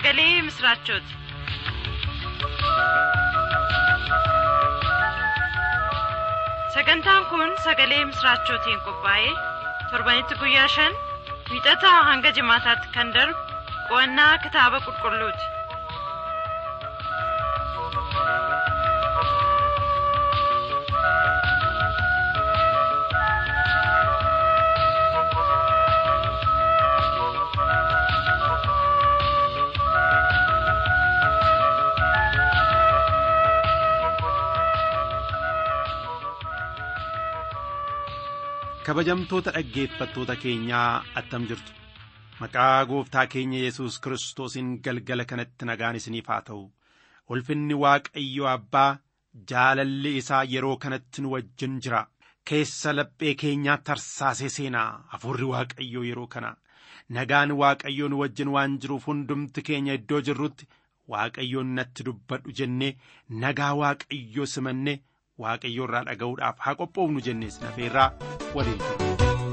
sagalee misiraachooti. sagantaan kun sagalee misiraachootiin qophaa'ee torbanitti guyyaa shan wiixataa hanga jimaataatti kan darbu qo'annaa kitaaba qulqulluuti. kabajamtoota dhaggeeffattoota keenyaa attam jirtu maqaa gooftaa keenya yesus kiristoosiin galgala kanatti nagaan isiniif haa ta'u ulfinni waaqayyo abbaa jaalalli isaa yeroo kanatti nu wajjin jira keessa laphee keenyaa tarsaasee seenaa hafuurri waaqayyoo yeroo kana nagaan waaqayyoo nu wajjin waan jiruuf hundumti keenya iddoo jirrutti waaqayyoon natti dubbadhu jennee nagaa waaqayyoo simanne waaqayyoo irraa dhaga'uudhaaf haa qophoofnu jennees nafeerraa waliin turre.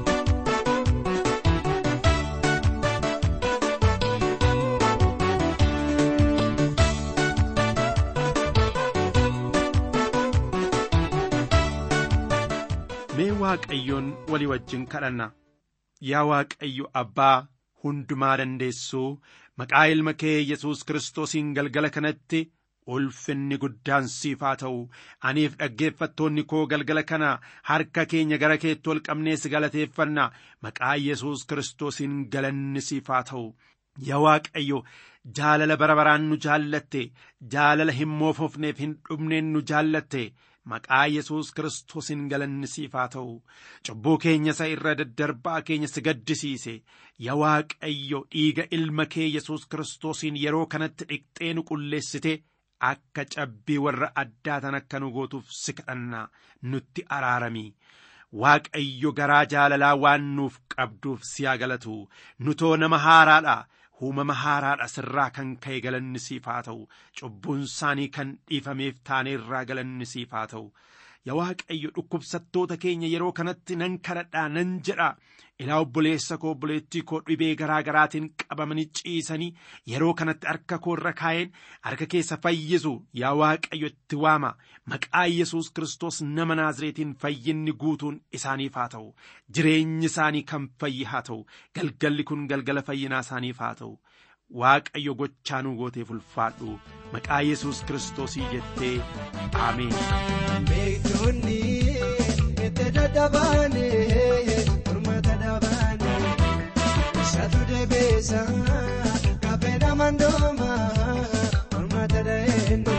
Mee waaqayyoon walii wajjin kadhanna yaa waaqayyo abbaa hundumaa dandeessuu maqaa ilma kee yesus kiristoosiin galgala kanatti ulfinni guddaan siif haa ta'u aniif dhaggeeffattoonni koo galgala kana harka keenya gara keetti ol qabnees galateeffanna maqaa yesus kiristoosiin galanni siif haa ta'u yaa waaqayyo jaalala bara baraan nu jaallatte jaalala hin moofofneef hin dhumneen nu jaallatte maqaa yesus kiristoosiin galanni siif haa ta'u cubbuu keenya isa irra daddarbaa keenya si gaddisiise yaa waaqayyo dhiiga ilma kee yesus kiristoosiin yeroo kanatti dhiqxee nu qulleessite akka cabbii warra addaatan akka nu gootuuf si kadhanna nutti araarami waaqayyo garaa jaalalaa waan nuuf qabduuf si haa galatu nutoo nama haaraadha uumama haaraadha sirraa kan ka'e galanni siif haa ta'u cubbuun isaanii kan dhiifameef taane irraa galanni siif haa ta'u yaa waaqayyo dhukkubsattoota keenya yeroo kanatti nan kadhadhaa nan jedha ilaa obboleessa koo obboleettii koo dhibee garaa garaatiin qabamanii ciisanii yeroo kanatti harka koo irra kaa'een harka keessa fayyisu yaa waaqayyo itti waama maqaa yesus kiristoos nama naazreetiin fayyinni guutuun isaaniif haa ta'u jireenyi isaanii kan fayyi haa ta'u galgalli kun galgala fayyinaa isaaniif haa ta'u waaqayyo gochaa nuu gooteef ulfaadhu maqaa yesus kiristoosii jettee aameen. Beektonni itti dadhabaane mormata dhabaane isaatu deebiisa kaphee namandooma mormata dhaheenne.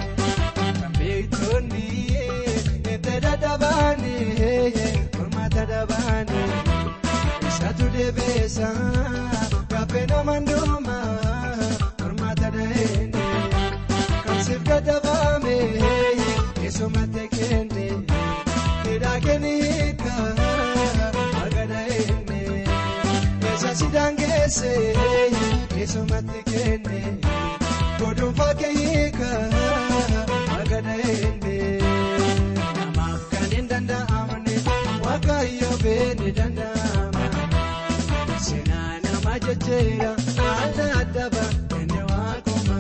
Beektonni itti dadhabaane mormata dhabaane isaatu deebiisa kaphee namandooma mormata dhaheenne. Kamsiif dadhabaame. Somate kende Kidakeni hika Magana ene Esa sidangese Somate kende Kodum fake hika Magana ene Namaaf kanin danda'amne Waaqayyo beene danda'ama Seenaa nama jecheera Adda adda bakkene waaquma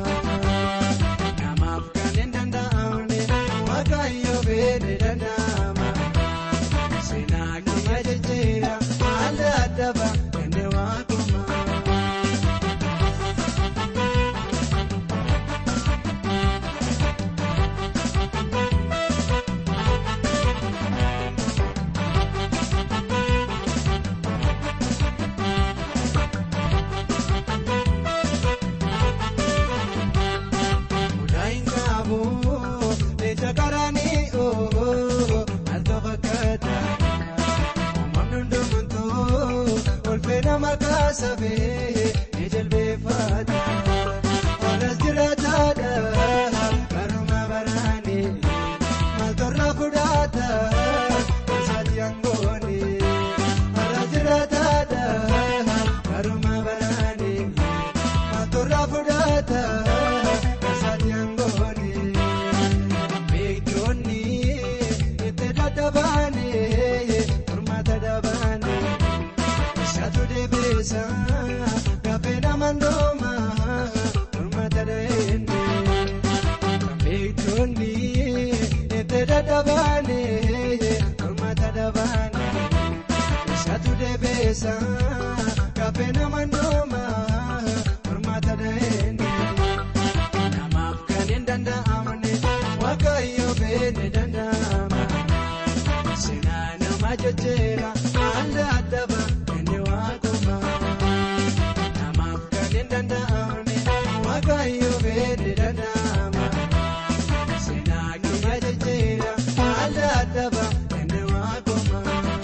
Namaaf kanin danda'amne Waaqayyo beene danda'ama. Seenaa nama jecheera adda adda bakkene waaquma. Mudaan qabu leeta karaanii oo alto fakkaata. Uumamni hundumtuu olfee nama kaasafee ni jilbeeffata. Olas jiraataadha baruma baraani maaltorra fudhata gosaati aangooni. Olas jiraataadha baruma baraani maaltorra fudhata gosaati aangooni. Beektonni itti dadhabaane mormata dhabaane isaatu deebiisa waanuma furmaata dheeni namaaf kan hin danda'amne waaqayyo beene danda'ama seenaa nama jajjeera adda addaba inni waaquma namaaf kan hin danda'amne waaqayyo beene danda'ama seenaa nama jajjeera adda addaba inni waaquma.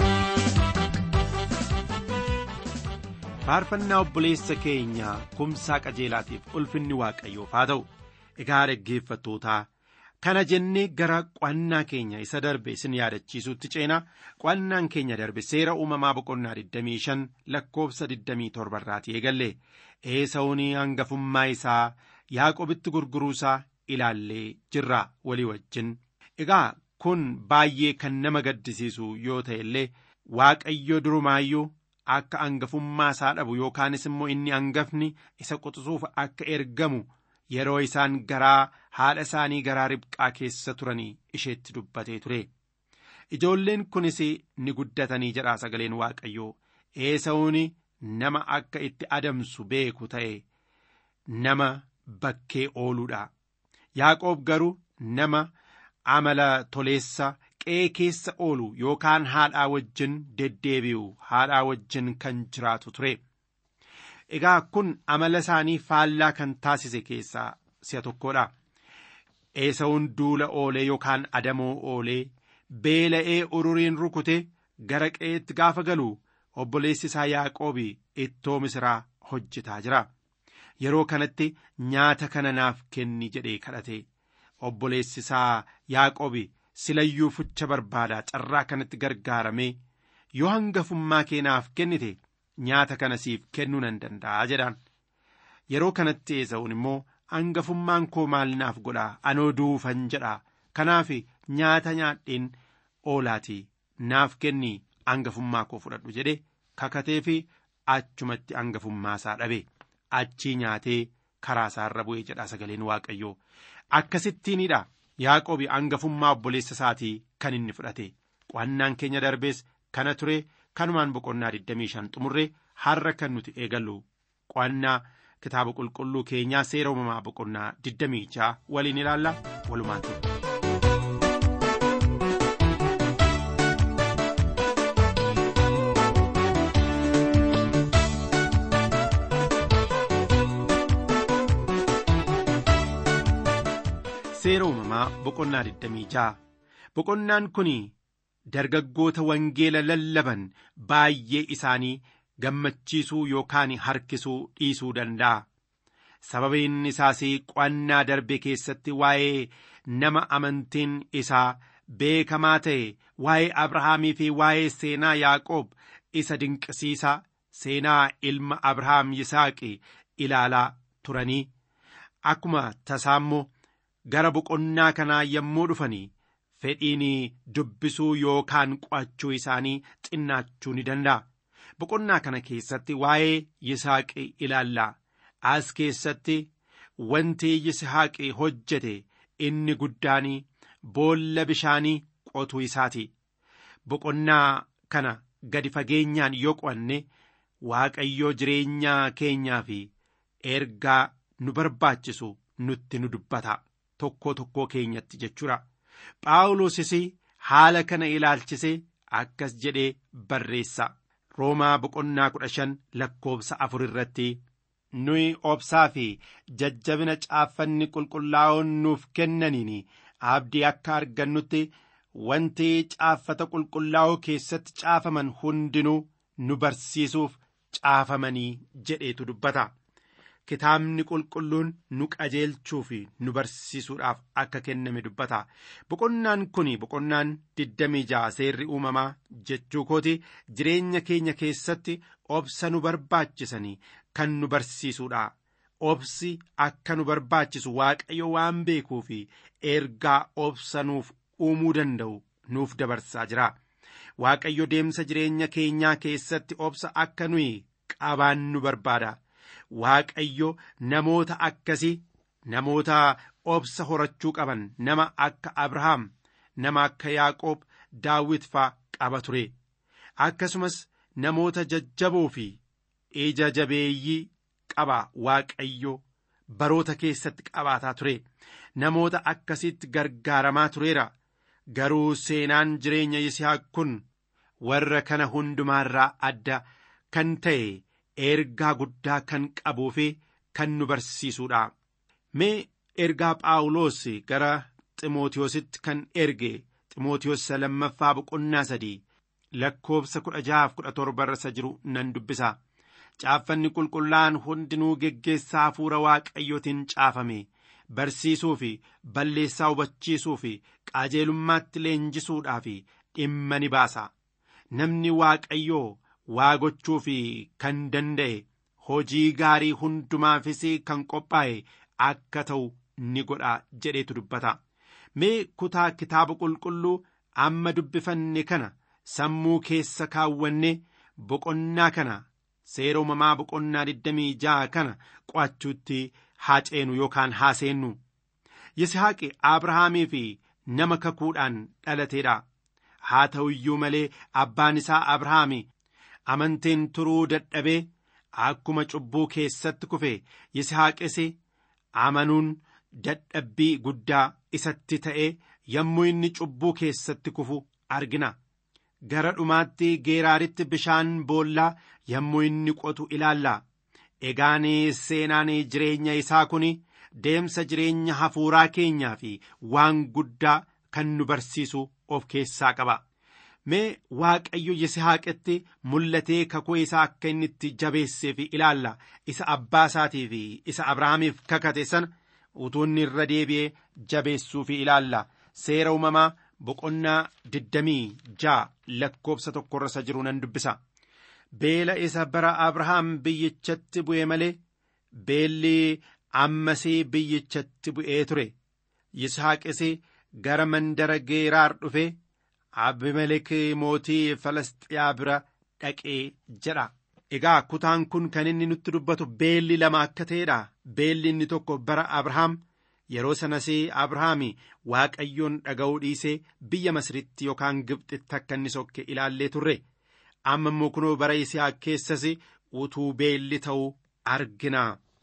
faarfannaa obboleessa keenya kumsaa qajeelaatiif ulfinni waaqayyoof haa ta'u egaa dhaggeeffattootaa kana jennee gara qo'annaa keenya isa darbe isin yaadachiisuutti ceenaa qo'annaan keenya darbe seera uumamaa boqonnaa 25 lakkoofsa 27 irraatii eegalle eesawun hangafummaa isaa yaaqobitti gurguruusaa ilaallee jirra walii wajjin egaa kun baay'ee kan nama gaddisiisu yoo ta'e illee waaqayyo durumaayyuu akka hangafummaa isaa dhabu yookaanis immoo inni hangafni isa quxisuuf akka ergamu yeroo isaan garaa haadha isaanii garaa ribqaa keessa turanii isheetti dubbatee ture ijoolleen kunis ni guddatanii jedhaa sagaleen waaqayyoo eesawuun nama akka itti adamsu beeku ta'e nama bakkee ooluudha yaaqoob garuu nama amala toleessa qe'ee keessa oolu yookaan haadhaa wajjin deddeebi'u haadhaa wajjin kan jiraatu ture egaa kun amala isaanii faallaa kan taasise keessaa si'a tokkodha eesawun duula oolee yookaan adamoo oolee beela'ee ururiin rukute gara qe'eetti gaafa galu obboleessi isaa yaaqoobi ittoo misiraa hojjetaa jira yeroo kanatti nyaata kana naaf kenni jedhee kadhate obboleessi isaa yaaqoobi silayyuu fucha barbaadaa carraa kanatti gargaaramee yoo hangafummaa kee naaf kennite nyaata kana siif kennuu nan danda'a jedhaan yeroo kanatti eesa'uun immoo hangafummaan koo maal naaf godhaa anoo duufan jedhaa kanaaf nyaata nyaadheen oolaatii naaf kenni hangafummaa koo fudhadhu jedhe kakatee fi achumatti hangafummaa isaa dhabe achii nyaatee karaa isaarra bu'ee jedha sagaleen waaqayyoo akkasittiinidha yaaqoobi hangafummaa obboleessa isaatii kan inni fudhate qo'annaan keenya darbees kana ture kanumaan boqonnaa 25 xumurre har'a kan nuti eegallu qo'annaa kitaaba qulqulluu keenyaa seera uumamaa boqonnaa 26 waliin ilaalla walumaan ture. seera uumamaa boqonnaa 26 boqonnaan kun dargaggoota wangeela lallaban baay'ee isaanii gammachiisuu yookaan harkisuu dhiisuu danda'a sababiin isaas qo'annaa darbe keessatti waa'ee nama amantiin isaa beekamaa ta'e waa'ee abrahaamii fi waa'ee seenaa yaaqoob isa dinqisiisaa seenaa ilma abrahaam yisaaqi ilaalaa turanii akkuma tasaammoo gara boqonnaa kanaa yommuu dhufanii fedhiin dubbisuu yookaan qo'achuu isaanii xinnaachuu ni danda'a. Boqonnaa kana keessatti waa'ee Yisaaqi ilaallaa. As keessatti wanti Yisaaqi hojjete inni guddaan boolla bishaanii qotuu isaati. Boqonnaa kana gadi fageenyaan yoo qo'anne Waaqayyoo jireenya keenyaa fi ergaa nu barbaachisu nutti nu dubbata. tokkoo tokkoo keenyatti jechuudha. Phaawulosis haala kana ilaalchise akkas jedhee barreessa. Roomaa boqonnaa kudha shan lakkoobsa afur irratti nuyi obsaa fi jajjabina caaffanni qulqullaa'oon nuuf kennaniin abdii akka argannutti wanti caaffata qulqullaa'oo keessatti caafaman hundinuu nu barsiisuuf caafamanii jedheetu dubbata. Kitaabni qulqulluun nu qajeelchuu fi nu barsiisuudhaaf akka kenname dubbata. Boqonnaan kun boqonnaan 26 seerri uumamaa jechuu kooti jireenya keenya keessatti obsa nu barbaachisanii kan nu barsiisuudha. Obsi akka nu barbaachisu waaqayyo waan beekuu fi ergaa obsa nuuf uumuu danda'u nuuf dabarsaa jira. Waaqayyo deemsa jireenya keenyaa keessatti obsa akka nuyi qabaannu barbaada. Waaqayyo namoota akkasii namoota obsa horachuu qaban nama akka Abrahaam nama akka Yaaqoob Daawit faa qaba ture akkasumas namoota jajjaboo fi ija jabeeyyii qaba waaqayyo baroota keessatti qabaataa ture namoota akkasitti gargaaramaa tureera garuu seenaan jireenya yisihaaq kun warra kana hundumaarraa adda kan ta'e ergaa guddaa kan qabuu fi kan nu barsiisuudha mee ergaa phaawulos gara ximootiyoositti kan erge ximootiyoos lammaffaa boqonnaa sadii lakkoobsa kudha jahaaf kudha torba irra jiru nan dubbisa caaffanni qulqullaa'an hundinuu geggeessaa hafuura waaqayyootiin caafame barsiisuu fi balleessaa hubachiisuu fi qajeelummaatti leenjisuudhaa fi dhimma ni baasa namni waaqayyoo waa gochuu fi kan danda'e hojii gaarii hundumaafis kan qophaa'e akka ta'u ni godha jedheetu dubbata mee kutaa kitaaba qulqulluu amma dubbifanne kana sammuu keessa kaawwanne boqonnaa kana seera uumamaa boqonnaa 26 kana qo'achuutti haa ceenu yookaan haa seennu yisihaaqi abrahaamii fi nama kakuudhaan dhalateedha haa ta'u iyyuu malee abbaan isaa abrahaami amantiin turuu dadhabee akkuma cubbuu keessatti kufe yisihaaqis amanuun dadhabbii guddaa isatti ta'ee yommuu inni cubbuu keessatti kufu argina gara dhumaatti geeraaritti bishaan boollaa yommuu inni qotu ilaalla egaan seenaan jireenya isaa kun deemsa jireenya hafuuraa keenyaa fi waan guddaa kan nu barsiisu of keessaa qaba mee waaqayyo yisihaaqetti mul'atee kakuu isaa akka inni itti jabeesseef ilaalla isa abbaa isaatii fi isa abrahaamiif kakate sana utuu inni irra deebi'ee jabeessuuf ilaalla seera uumamaa boqonnaa digdamii ja'a lakkoobsa tokkorra jiru nan dubbisa beela isa bara abrahaam biyyichatti bu'e malee beelli ammasii biyyichatti bu'ee ture yishaaqis gara mandara geeraar dhufe abimelek mootii falastiyaa bira dhaqee jedha egaa kutaan kun kan inni nutti dubbatu beelli lama akka ta'edha beelli inni tokko bara abrahaam yeroo sanas abrahaami waaqayyoon dhaga'uu dhiisee biyya masritti yookaan gibxitti akka inni sokke ilaallee turre amma immoo kunoo bara yisihaaq keessas utuu beelli ta'uu argina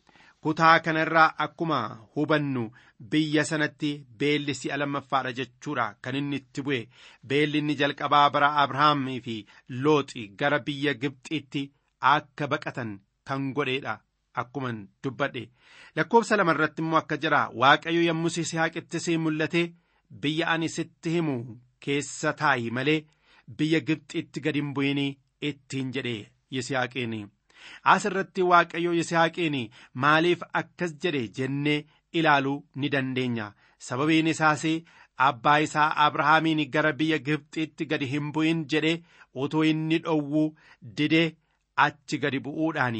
kutaa kanarraa akkuma hubannu biyya sanatti beelli si'a lammaffaadha jechuudha kan inni itti bu'e beelli inni jalqabaa bara abrahaamii fi looxi gara biyya gibxitti akka baqatan kan godheedha akkuman dubbadhe lakkoobsa lama irratti immoo akka jira waaqayyo yommuu yisihaaqitti si mul'ate biyya ani sitti himu keessa taa'i malee biyya gibxitti gad hin bu'inii ittiin jedhe yisihaaqiin as irratti waaqayyo yisihaaqiin maaliif akkas jedhe jennee ilaaluu ni dandeenya sababiin isaas abbaa isaa abrahaamiin gara biyya gibxitti gadi hin bu'in jedhe utuu inni dhowwuu didee achi gadi bu'uudhaan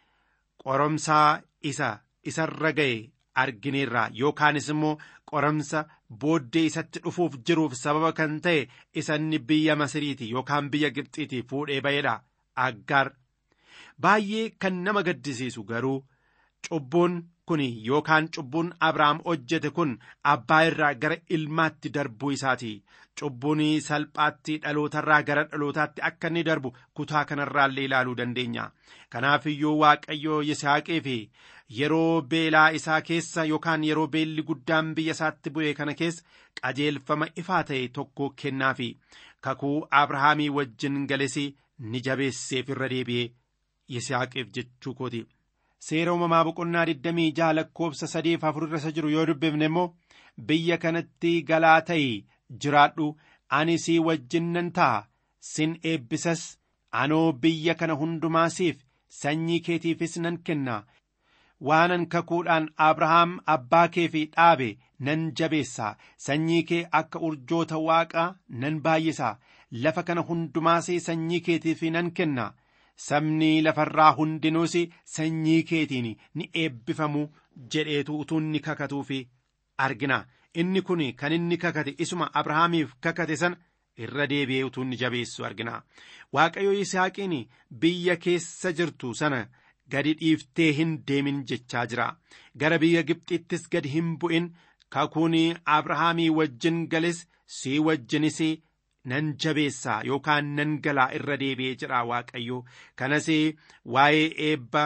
qoromsaa isa isarra ga'e argineerra yookaanis immoo qoramsa booddee isatti dhufuuf jiruuf sababa kan ta'e isa inni biyya masiriiti yookaan biyya gibxiiti fuudhee ba'edha aggaar baay'ee kan nama gaddisiisu garuu cubbuun kun yookaan cubbuun abrahaam hojjete kun abbaa irraa gara ilmaatti darbuu isaati cubbuun salphaatti dhalootarraa gara dhalootaatti akka inni darbu kutaa kanarraallee ilaaluu dandeenya kanaaf iyyuu waaqayyo yisaaqee fi yeroo beelaa isaa keessa yookaan yeroo beelli guddaan biyya isaatti bu'e kana keessa qajeelfama ifaa ta'e tokko kennaafi kakuu abrahaamii wajjin galesi ni jabeesseef irra deebi'ee yisaaqeef jechuu kooti. seera uumamaa boqonnaa 26 lakkoobsa sadeef afur irra jiru yoo dubbifne immoo biyya kanatti galaa ta'i jiraadhu ani sii wajjin nan ta'a sin eebbisas anoo biyya kana hundumaasiif sanyii keetiifis nan kenna waanan kakuudhaan abrahaam abbaa kee fi dhaabe nan jabeessa sanyii kee akka urjoota waaqaa nan baay'isa lafa kana hundumaas sanyii keetiif nan kenna sabni lafarraa hundinuus sanyii keetiin ni eebbifamu jedheetu utuu inni kakatuufi argina inni kun kan inni kakate isuma abrahaamiif kakate sana irra deebi'ee utuu inni jabeessu argina waaqayyo yisaaqiin biyya keessa jirtu sana gadi dhiiftee hin deemin jechaa jira gara biyya gibxittis gadi hin bu'in kakuun abrahaamii wajjin gales sii wajjinis nan jabeessaa yookaan nan galaa irra deebi'ee jedha waaqayyo kanas waa'ee eebba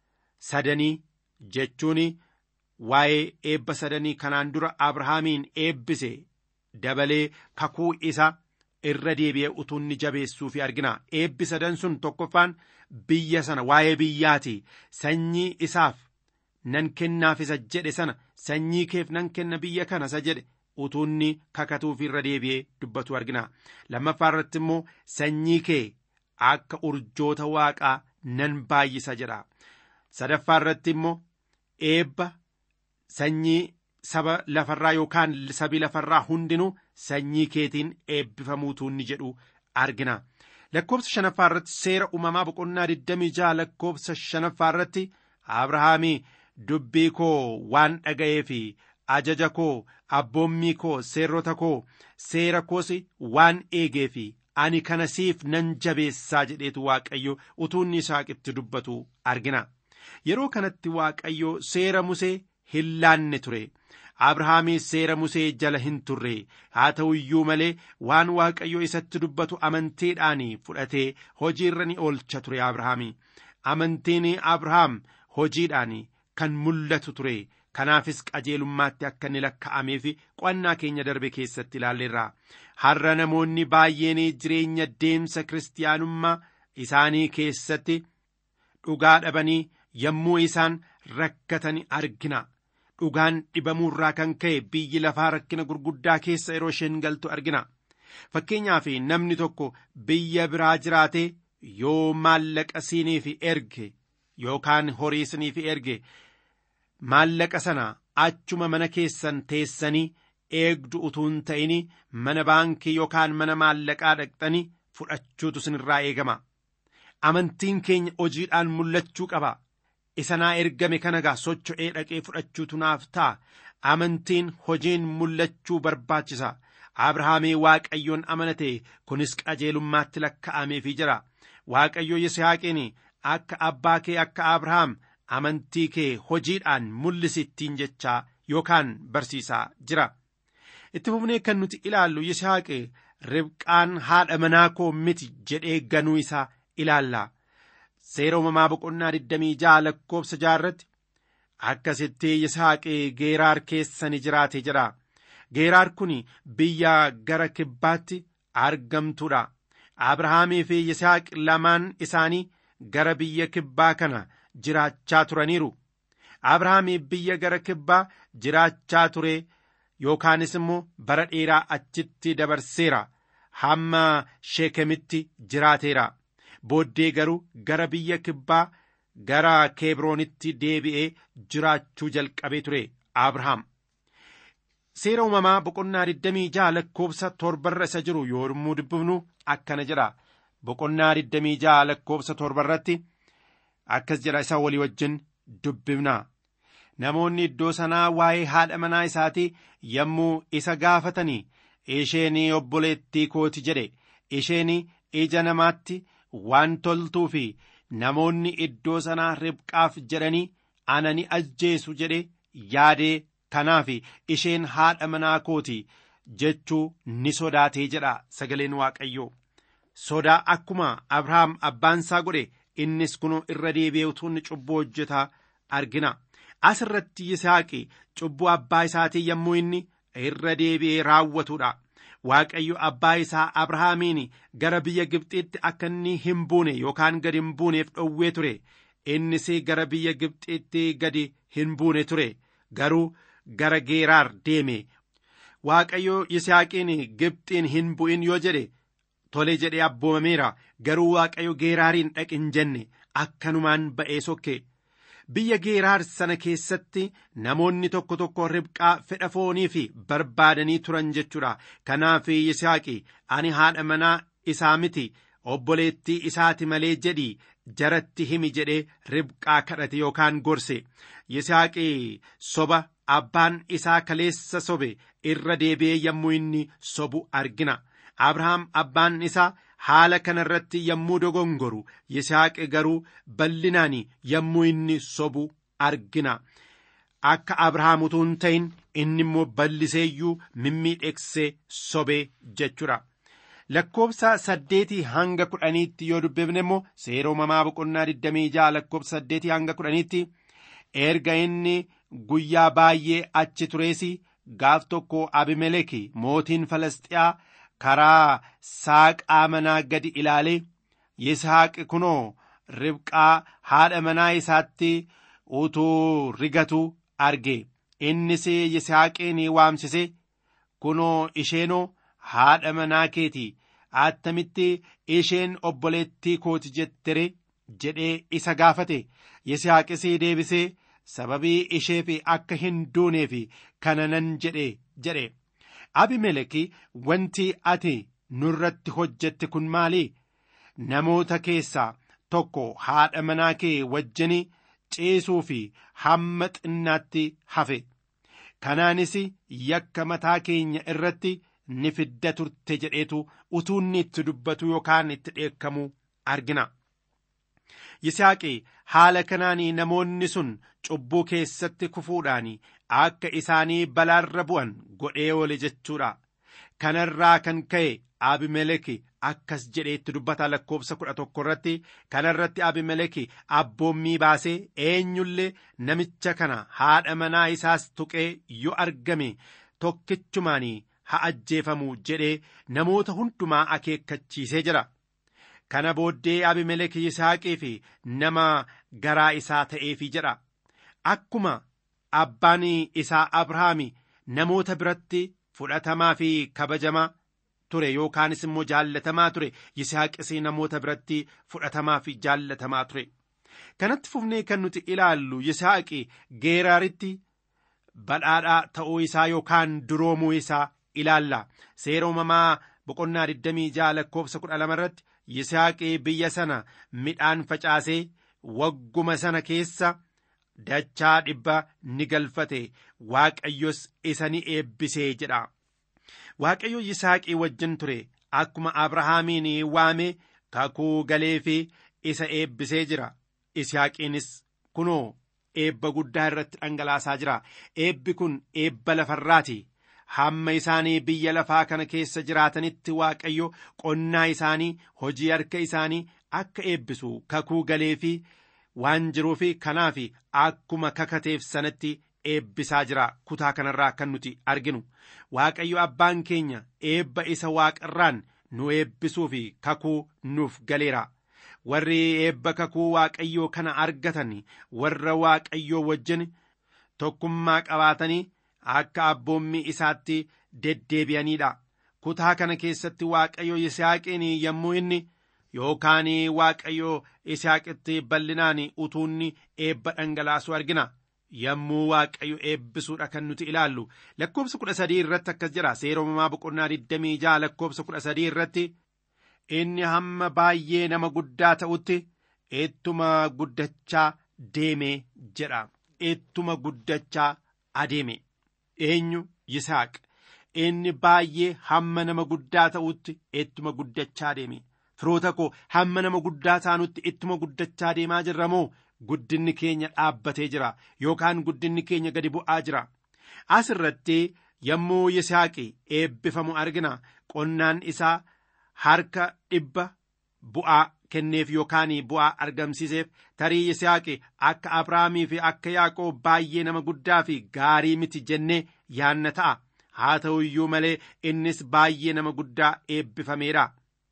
sadanii jechuun waa'ee eebba sadanii kanaan dura abrahaamiin eebbise dabalee kakuu isa irra deebi'ee utuu inni jabeessuufi argina eebbi sadan sun tokkoffaan biyya sana waa'ee biyyaati sanyii isaaf nan kennaaf isa jedhe sana sanyii keef nan kenna biyya kana isa jedhe utuu inni kakatuuf irra deebi'ee dubbatu argina lammaffaa irratti immoo sanyii kee akka urjoota waaqaa nan baay'isa jedha sadaffaa irratti immoo eebba sanyii saba lafarraa yookaan sabi lafarraa hundinuu sanyii keetiin eebbifamuutu inni jedhu argina lakkoobsa shanaffaa irratti seera uumamaa boqonnaa 26 lakkoobsa shanaffaa irratti abrahaamii dubbii koo waan dhaga'ee fi ajaja koo abboommii koo seerrota koo seera koos waan eegee fi ani kana siif nan jabeessaa jedheetu waaqayyo utuu inni isaaqitti dubbatu argina yeroo kanatti waaqayyo seera musee hin laanne ture abrahaamii seera musee jala hin turre haa ta'u iyyuu malee waan waaqayyo isatti dubbatu amantiidhaan fudhatee hojiirra ni oolcha ture abrahaamii amantiin abrahaam hojiidhaan kan mul'atu ture kanaafis qajeelummaatti akka inni lakka'ameef qo'annaa keenya darbe keessatti ilaalleerra har'a namoonni baay'een jireenya deemsa kiristaanummaa isaanii keessatti dhugaa dhabanii yommuu isaan rakkatan argina dhugaan dhibamuurraa kan ka'e biyyi lafaa rakkina gurguddaa keessa yeroo isheen galtu argina fakkeenyaaf namni tokko biyya biraa jiraate yoo maallaqa siiniif erge yookaan horii siiniif erge maallaqa sana achuma mana keessan teessanii eegdu utuu hin ta'in mana baankii yookaan mana maallaqaa dhaqxanii fudhachuutu sinirraa eegama amantiin keenya hojiidhaan mul'achuu qaba isa naa ergame kana gaa socho'ee dhaqee fudhachuutu naaf ta'a amantiin hojiin mul'achuu barbaachisa abrahaamii waaqayyoon amanate kunis qajeelummaatti lakka'ameefii jira waaqayyo yisihaaqiin akka abbaa kee akka abrahaam amantii kee hojiidhaan mul'isittiin jechaa yookaan barsiisaa jira itti fufnee kan nuti ilaallu yisaaqe ribqaan haadha manaa koo miti jedhee ganuu isaa ilaalla seera uumamaa boqonnaa 26 lakkoobsa jaarratti akkasitti yisaaqe geeraar keessa ni jiraate jira geeraar kun biyya gara kibbaatti argamtuudha abrahaamii fi yisaaq lamaan isaanii gara biyya kibbaa kana jiraachaa turaniiru abrahaamii biyya gara kibbaa jiraachaa ture yookaanis immoo bara dheeraa achitti dabarseera hamma sheekemitti jiraateera booddee garuu gara biyya kibbaa gara keebroonitti deebi'ee jiraachuu jalqabee ture abrahaam seera uumamaa boqonnaa 26 lakkoobsa torbarra isa jiru yommuu dubbifnu akkana jedha boqonnaa 26 lakkoobsa torbarratti akkas jedha isa walii wajjin dubbifna namoonni iddoo sanaa waa'ee haadha manaa isaatii yommuu isa gaafatanii isheen obboleettii kooti jedhe isheen ija namaatti waan toltuu fi namoonni iddoo sanaa ribqaaf jedhanii ana ni ajjeesu jedhe yaadee kanaaf isheen haadha manaa kooti jechuu ni sodaatee jedha sagaleen waaqayyoo sodaa akkuma abrahaam abbaansaa godhe innis kunoo irra deebi'ee utuu inni cubbuu hojjetaa argina as irratti yisaaqi cubbuu abbaa isaatii yommuu inni irra deebi'ee raawwatudha waaqayyo abbaa isaa abrahaamiin gara biyya gibxiitti akka inni hin buune yookaan gadi hin buuneef dhowwee ture innis gara biyya gibxiitti gadi hin buune ture garuu gara geeraar deeme waaqayyo yisaaqiin gibxiin hin bu'in yoo jedhe tole jedhee abboomameera garuu waaqayyo geeraariin dhaqin jenne akkanumaan ba'ee sokke biyya geeraar sana keessatti namoonni tokko tokko ribqaa fedha foonii fi barbaadanii turan jechuudha kanaaf yisaaqi ani haadha manaa isaa miti obboleettii isaati malee jedhii jaratti himi jedhee ribqaa kadhate yookaan gorse yisaaqi soba abbaan isaa kaleessa sobe irra deebi'ee yommuu inni sobu argina abrahaam abbaan isaa haala kana irratti yommuu dogongoru yisaaqi garuu bal'inaan yommuu inni sobu argina akka abrahaam utuu hin ta'in inni immoo bal'iseeyyuu mimmiidheeksee sobee jechuudha lakkoobsa saddeetii hanga kudhaniitti yoo dubbifne immoo seera uumamaa boqonnaa digdamii ja'a lakkoobsa saddeetii hanga kudhaniitti erga inni guyyaa baay'ee achi turees gaaf tokko abimeleki mootiin falasxiyaa karaa saaqaa manaa gadi ilaalee yisaaq kunoo ribqaa haadha manaa isaatti utuu rigatu arge innis yisaaqiin waamsise kunoo isheenoo haadha manaa keeti attamitti isheen obboleettii kooti jettere jedhee isa gaafate yisaaqis deebisee sababii isheef akka hin duuneef kana nan jedhe jedhe abimeleki wanti ati nurratti hojjette kun maali namoota keessaa tokko haadha manaa kee wajjin ciisuu fi hamma xinnaatti hafe kanaanis yakka mataa keenya irratti ni fidda turte jedheetu utuu inni itti dubbatu yookaan itti dheekkamu argina. Yisaaqi haala kanaan namoonni sun cubbuu keessatti kufuudhaan akka isaanii balaarra bu'an godhee oole jechuudha. Kanarraa kan ka'e Abimeleki akkas jedheetti dubbata lakkoobsa kudha tokko irratti kanarratti Abimeleki abboommii baasee eenyullee namicha kana haadha manaa isaas tuqee yoo argame tokkichumaan haa ajjeefamu jedhee namoota hundumaa akeekkachiisee jira. Kana booddee Abimeleki Yisaaqii fi nama garaa isaa ta'eefi jedha. Akkuma abbaan isaa Abrahaami namoota biratti fudhatamaa fi kabajamaa ture yookaanis immoo jaallatamaa ture Yisaaqis namoota biratti fudhatamaa fi jaallatamaa ture. Kanatti fufnee kan nuti ilaallu Yisaaqi geeraaritti badhaadhaa ta'uu isaa yookaan duroomuu isaa ilaalla. Seera uumamaa boqonnaa 26 lakkoobsa 12 irratti Yisaaqi biyya sana midhaan facaasee wagguma sana keessa dachaa dhibba ni galfate waaqayyos isa ni eebbisee jedha. Waaqayyo Yisaaqii wajjin ture akkuma Abrahaamiin waame kakuu galee fi isa eebbisee jira. Yisaaqiinis kunoo eebba guddaa irratti dhangalaasaa jira. Eebbi kun eebba lafarraati. Hamma isaanii biyya lafaa kana keessa jiraatanitti Waaqayyo qonnaa isaanii hojii harka isaanii akka eebbisu kakuu galee fi waan jiruuf kanaaf akkuma kakateef sanatti eebbisaa jira kutaa kanarraa kan nuti arginu waaqayyo abbaan keenya eebba isa waaqarraan nu eebbisuu fi kakuu nuuf galeera warri eebba kakuu waaqayyoo kana argatan warra waaqayyoo wajjin tokkummaa qabaatanii akka abboommii isaatti deddeebi'aniidha kutaa kana keessatti waaqayyo yisaaqiin yommuu inni yookaan waaqayyo isaaqitti bal'inaan utuunni eebba dhangalaasu argina yommuu waaqayyo eebbisuudha kan nuti ilaallu lakkoobsa kudha sadii irratti akkas jira seera uumamaa boqonnaa digdamii ja'a lakkoobsa kudha sadii irratti inni hamma baay'ee nama guddaa ta'utti ittuma guddachaa deeme jedha ittuma guddachaa adeeme eenyu yisaaq inni baay'ee hamma nama guddaa ta'utti ittuma guddachaa deeme firoota koo hamma nama guddaa taanutti ittuma guddachaa deemaa jirra moo guddinni keenya dhaabbatee jira yookaan guddinni keenya gadi bu'aa jira as irratti yommuu yisaaqi eebbifamu argina qonnaan isaa harka dhibba bu'aa kenneef yookaan bu'aa argamsiiseef tarii yisaaqi akka abrahaamii fi akka yaaqoob baay'ee nama guddaa fi gaarii miti jennee yaanna ta'a haa ta'u iyyuu malee innis baay'ee nama guddaa eebbifameera.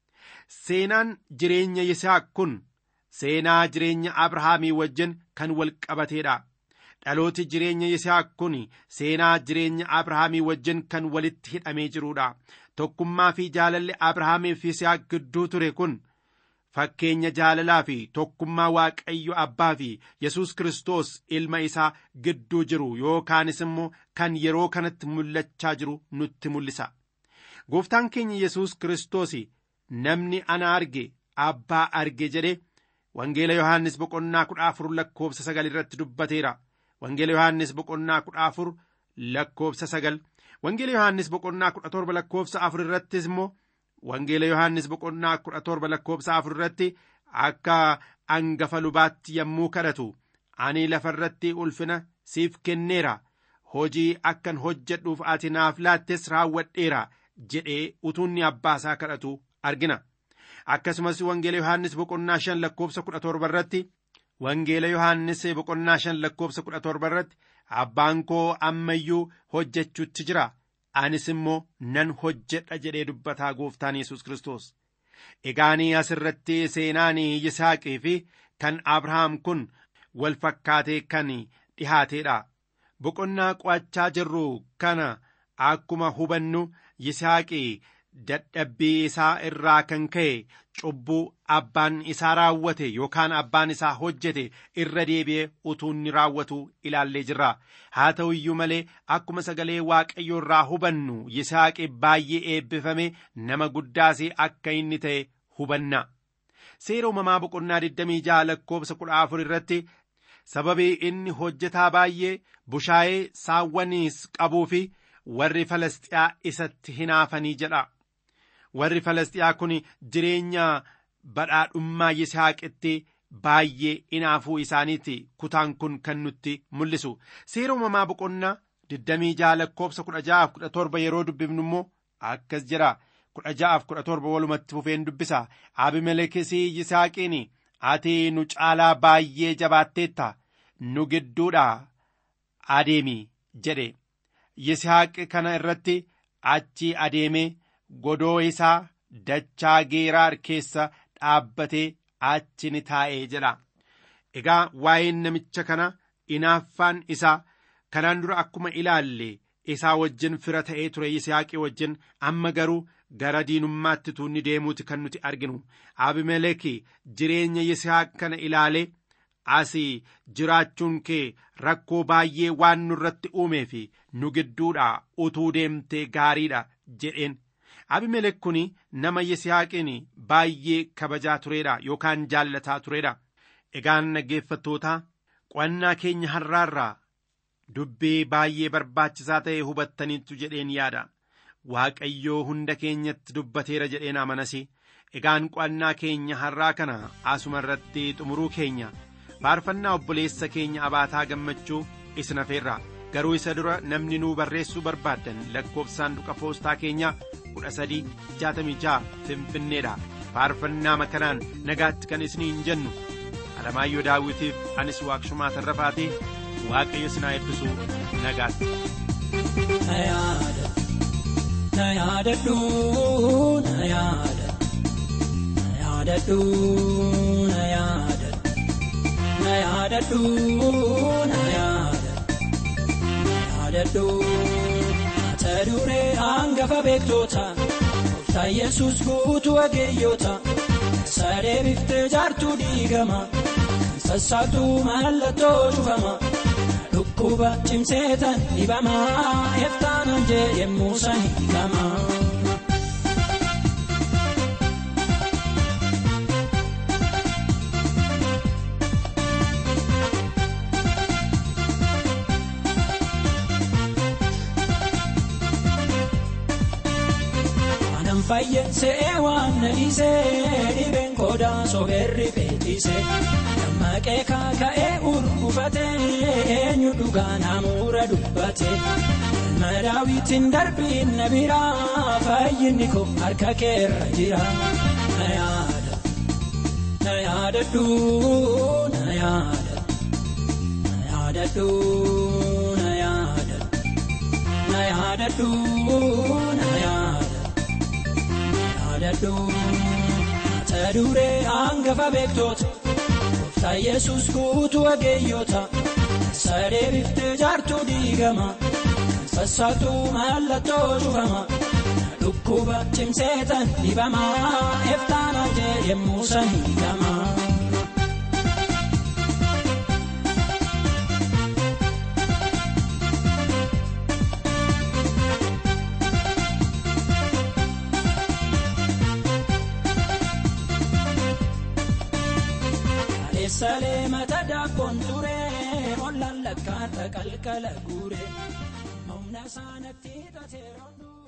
Seenaan jireenya Yisaaq kun seenaa jireenya Abrahaamii wajjin kan wal qabateedha. Dhalooti jireenya Yisaaq kun seenaa jireenya Abrahaamii wajjin kan walitti hidhamee jiruudha. Tokkummaa fi jaalalli Abrahaamii fi Yisaaq gidduu ture kun fakkeenya jaalalaa fi tokkummaa Waaqayyo Abbaa fi Yesuus Kiristoos ilma isaa gidduu jiru yookaanis immoo kan yeroo kanatti mul'achaa jiru nutti mul'isa. Gooftaan keenya Yesuus Kiristoos namni ana arge abbaa arge jedhe wangeela yohaannis boqonnaa kudha afur lakkoobsa sagal irratti dubbateera wangeela yohaannis boqonnaa kudha afur lakkoobsa sagal wangeela yohaannis boqonnaa kudha torba lakkoobsa afur irrattis immoo wangeela yohaannis boqonnaa kudha torba lakkoobsa afur irratti akka angafa lubaatti yommuu kadhatu ani lafarratti ulfina siif kenneera hojii akkan hojjedhuuf ati naaf laattes raawwadheera jedhee utuunni abbaa isaa kadhatu argina akkasumas wangeela yohaannis boqonnaa shan lakkoobsa kudha torba irratti wangeela yohaannis boqonnaa shan lakkoobsa kudha torba irratti abbaan koo ammayyuu hojjechuutti jira anis immoo nan hojjedha jedhee dubbataa gooftaan yesus kiristoos egaanii asirratti seenaan yisaaqii fi kan abrahaam kun wal fakkaatee kan dhihaateedha boqonnaa qo'achaa jirru kana akkuma hubannu yisaaqii dadhabbii isaa irraa kan ka'e cubbuu abbaan isaa raawwate yookaan abbaan isaa hojjete irra deebi'ee utuu inni raawwatu ilaallee jirra haa ta'u iyyuu malee akkuma sagalee waaqayyoo irraa hubannu yisaaqi baay'ee eebbifame nama guddaas akka inni ta'e hubanna seera uumamaa boqonnaa 26 lakkoobsa 14 irratti sababii inni hojjetaa baay'ee bushaayee saawwaniis qabuu fi warri falastiyaa isatti hinaafanii jedha warri falastiyaa kun jireenya badhaadhummaa yisaaqitti baay'ee inaafuu isaaniiti kutaan kun kan nutti mul'isu seera uumamaa boqonnaa 26 lakkoobsa 16-17 yeroo dubbifnu immoo akkas jira 16-17 walumatti fufeen dubbisa abimelekis yisaaqiin ati nu caalaa baay'ee jabaatteetta nu gidduudha adeemi jedhe yisaaq kana irratti achi adeemee godoo isaa dachaa geeraar keessa dhaabbatee achi ni taa'ee jedha egaa waa'een namicha kana inaaffaan isaa kanaan dura akkuma ilaalle isaa wajjin fira ta'ee ture yisaaqii wajjin amma garuu gara diinummaatti tuunni deemuuti kan nuti arginu abimeleki jireenya yisaaq kana ilaalee asii jiraachuun kee rakkoo baay'ee waan nurratti uumee fi nu gidduudha utuu deemtee gaariidha jedheen abimelek kun nama yisihaaqiin baay'ee kabajaa tureedha yookaan jaallataa tureedha egaan dhaggeeffattootaa qo'annaa keenya har'aarraa dubbii baay'ee barbaachisaa ta'e hubattaniittu jedheen yaada waaqayyoo hunda keenyatti dubbateera jedheen amanasi egaan qo'annaa keenya har'aa kana asuma irratti xumuruu keenya faarfannaa obboleessa keenya abaataa gammachuu isin hafeerra garuu isa dura namni nuu barreessuu barbaaddan lakkoofsaan duqa poostaa keenya 1366 finfinneedha faarfannaa makanaan nagaatti kan isiniin jennu alamaayyoo daawitiif anis waaqshumaa tarrafaatee waaqayyo sinaa eebbisu nagaatti. Na yaadadhu na yaada na yaadadhu na yaada na yaadadhu na yaada na yaadadhu mata duree hangafa beektoota gooftaa yesus guutuu wageeyyoota saree biftee jaartuu diigama kan sassaabtuu mallattoo cufama dhukkuba cimseetan dhibama eftaanan jee yemmuu san hiikama. Waanan fayyensee waan na dhiisee dhibeen koodaa soberri beeksisee dammaqee kaaka'ee urgufatee eenyu dhugaa namuura dubbatee ilma daawwitiin darbiin na biraa fayyinni koo harka keerra jira na yaada na yaadadhu na yaada na yaadadhu na yaada na yaadadhu na yaada. yaadadhu mata duree hangafa beektoota gooftaa yesus guutuu wageeyyoota saree biftee jaartuu diigama kan sassaabtuu mallattoo cufama dhukkuba cimseetan dhibama eftaana jee yemmuu san hiikama. Salee mata daakkoon ture ollaan lakkaata qalqala guure humna isaanitti tateeroon